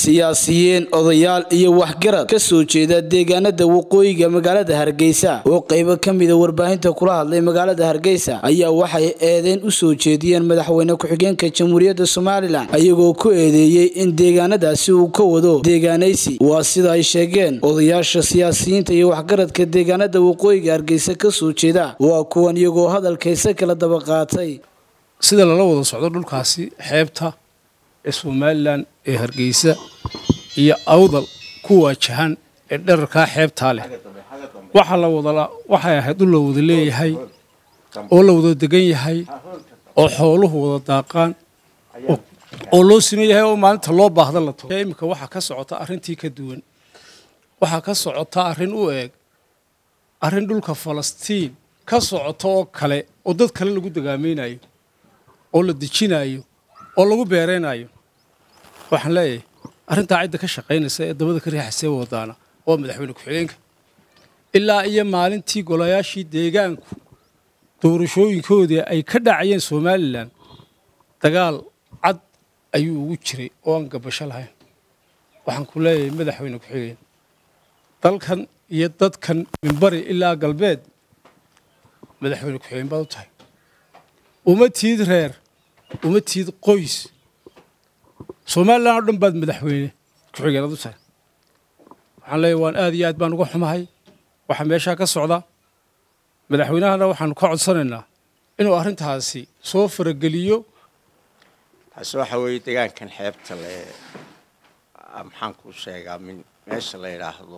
siyaasiyiin odayaal iyo waxgarad ka soo jeeda deegaanada waqooyiga magaalada hargeysa oo qaybo ka mida warbaahinta kula hadlay magaalada hargeysa ayaa waxay eedeyn u soo jeediyeen madaxweyne ku-xigeenka jamhuuriyadda somalilan ayagoo ku eedeeyey in deegaanadaasi uu ka wado deegaanaysi waa sida ay sheegeen odayaasha siyaasiyiinta iyo waxgaradka deegaanada waqooyiga hargeysa ka soo jeeda waa kuwan iyagoo hadalkaysa kala daba qaatay sida lala wada socdo dhulkaasi xeebta ee somalilan ee hargeysa iyo awdal ku waajahan ee dherarkaa xeebtaa leh waxaa la wada waxay ahayd dhul la wada leeyahay oo la wada degan yahay oo xooluhu wada daaqaan oo loo siman yahay oo maalinta loo baahda la to iminka waxaa ka socota arrintii ka duwan waxaa ka socota arrin u eeg arrin dhulka falastiin ka socota oo kale oo dad kale lagu dagaamaynayo oo la dejinayo oo lagu beeraynayo waxaan leeyahay arrintaa cidda ka shaqaynaysa ee dabada ka riixaysee wadaana waa madaxweyne ku-xigeenka ilaa iyo maalintii golayaashii deegaanku doorashooyinkoodii ay ka dhacayeen somalilan dagaal cad ayuu ugu jiray oo aan gabasho lahayn waxaan ku leeyahay madaxweyne ku-xigeen dalkan iyo dadkan minbari ilaa galbeed madaxweyne ku-xigeen baad u tahay uma tiid reer uma tiid qoys somalilan oo dhan baad madaxweyne ku-xigeenad u tahay waxaan leeyahy waan aad iyo aad baan uga xumahay waxaa meeshaa ka socda madaxweynahana waxaanu ka codsanaynaa inuu arrintaasi soo farageliyo taasi waxa weeye deegaankan xeebta le maxaan ku sheegaa min meesha la yidhaahdo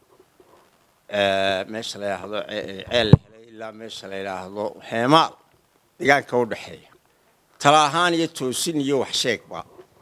meesha la yidhaahdo ceel hele ilaa meesha la yidhaahdo heemaal deegaanka u dhexeeya tala ahaan iyo toosin iyo wax sheegba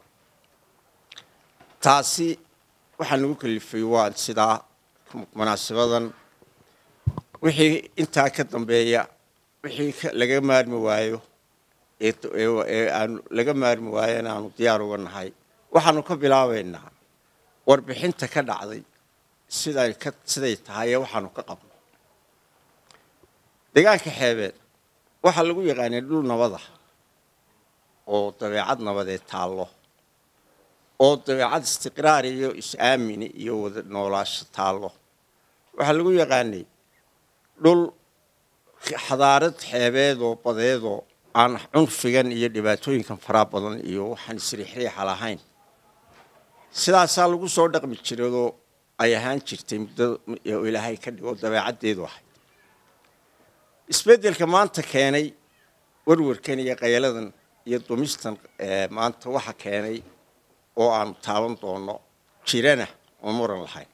taasi waxaa nagu kalifay waa sidaa munaasabadan wixii intaa ka dambeeya wixii laga maarmi waayo ee aanu laga maarmi waayo in aanu diyaar uga nahay waxaanu ka bilaabaynaa warbixinta ka dhacday siday ka siday tahay ee waxaanu ka qabno deegaanka xeebeed waxaa lagu yaqaanay dhul nabada oo dabeecad nabadeed taallo oo dabeecad istiqraar iyo is-aamini iyo wada noolaasho taallo waxaa lagu yaqaanay dhul xadaarad xeebeedoo badeedoo aan cunfigan iyo dhibaatooyinkan faraa badan iyo waxaan isriixriixa lahayn sidaasaa lagu soo dhaqmi jiradoo ay ahaan jirtay muddo ilaahay ka dhigo dabeecaddeedu ahayd isbeddelka maanta keenay warwarkan iyo qayaladan iyo dumistan maanta waxa keenay oo aanu taaban doono jirana oo muran lahayn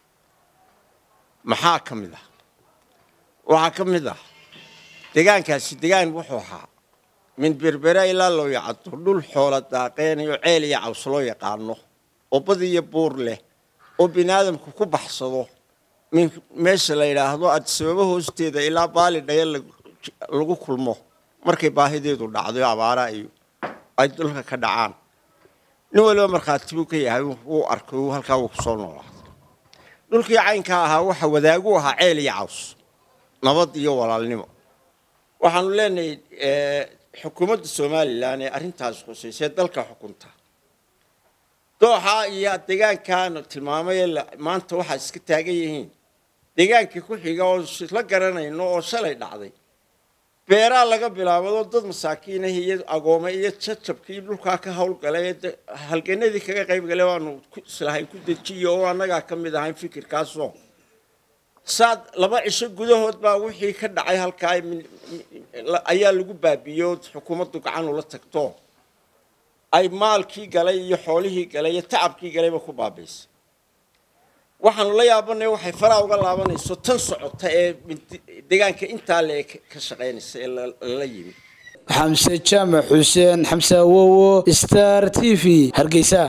maxaa ka mid ah waxaa ka mid ah deegaankaasi deegaan wuxuu ahaa min berbera ilaa loo yacado dhul xoola daaqeynayo ceel iyo caws loo yaqaano oo bad iyo buur leh oo bini aadamku ku baxsado min meesha la yidhaahdo adisababo hoosteeda ilaa baali dhaya lagu kulmo markay baahideedu dhacdo abaara iyo ay dhulka ka dhacaan nin waliba markhaati buu ka yahay wuu arkay halkaa wuu kusoo noolaaday dhulkii caynkaa ahaa waxa wadaagu ahaa ceel iyo caws nabad iyo walaalnimo waxaanu leenahay xukuumadda somalilan ee arrintaas khusaysee dalka xukunta dooxaa iyo deegaankan tilmaamay maanta waxaa iska taagan yihiin deegaankii ku xiga oo isla garanayno oo shalay dhacday beeraa laga bilaabado dad masaakiinah iyo agoome iyo jajabkii dhulkaa ka howlgalay halganadii kaga qayb galay waanu islahayn ku dejiyo oo annagaa ka mid ahayn fikirkaasoo saad laba cisho gudahood baa wixii ka dhacay halkaa ayaa lagu baabiiyey oo xukuumaddu gacan ula tagto ay maalkii galay iyo xoolihii galay iyo tacabkii galayba ku baabaysay waxaanu la yaabanay waxay faraa uga laabanayso tan socota ee deegaanka intaa le ka shaqaynaysa ee lala yimi xamse jaamac xuseen xamse awowo star t v hargeysa